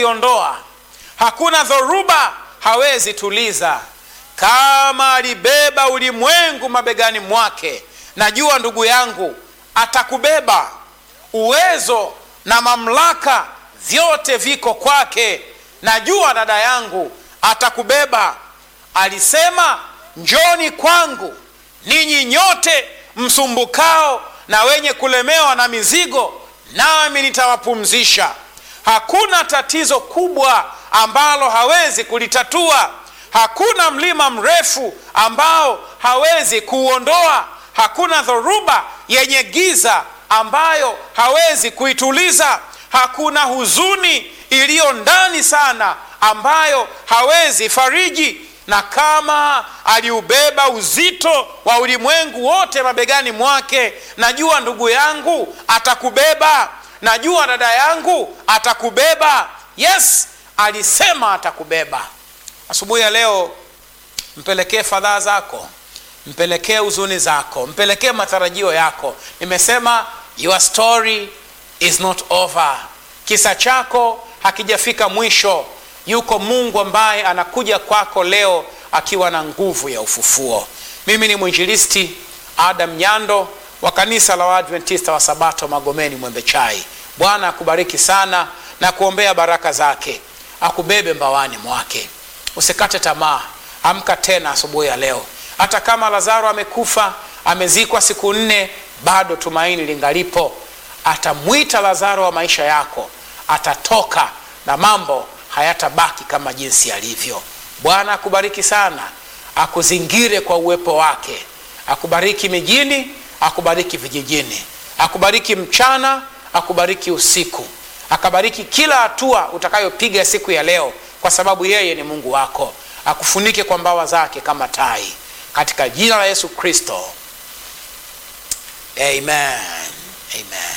kuziondoa, hakuna dhoruba hawezi tuliza. Kama alibeba ulimwengu mabegani mwake, najua ndugu yangu atakubeba. Uwezo na mamlaka vyote viko kwake. Najua dada yangu atakubeba. Alisema, njoni kwangu ninyi nyote msumbukao na wenye kulemewa na mizigo, nami nitawapumzisha. Hakuna tatizo kubwa ambalo hawezi kulitatua. Hakuna mlima mrefu ambao hawezi kuuondoa. Hakuna dhoruba yenye giza ambayo hawezi kuituliza. Hakuna huzuni iliyo ndani sana ambayo hawezi fariji. Na kama aliubeba uzito wa ulimwengu wote mabegani mwake, najua ndugu yangu atakubeba. Najua dada yangu atakubeba. Yes, alisema atakubeba. Asubuhi ya leo, mpelekee fadhaa zako, mpelekee huzuni zako, mpelekee matarajio yako. Nimesema your story is not over, kisa chako hakijafika mwisho. Yuko Mungu ambaye anakuja kwako leo akiwa na nguvu ya ufufuo. Mimi ni mwinjilisti Adam Nyando wa kanisa la Waadventista wa Sabato Magomeni Mwembe Chai. Bwana akubariki sana na kuombea baraka zake, akubebe mbawani mwake. Usikate tamaa, amka tena asubuhi ya leo. Hata kama Lazaro amekufa, amezikwa siku nne, bado tumaini lingalipo. Atamwita Lazaro wa maisha yako, atatoka na mambo hayatabaki kama jinsi yalivyo. Bwana akubariki sana, akuzingire kwa uwepo wake, akubariki mijini, akubariki vijijini, akubariki mchana, akubariki usiku, akabariki kila hatua utakayopiga siku ya leo, kwa sababu yeye ni Mungu wako. Akufunike kwa mbawa zake kama tai, katika jina la Yesu Kristo, amen, amen.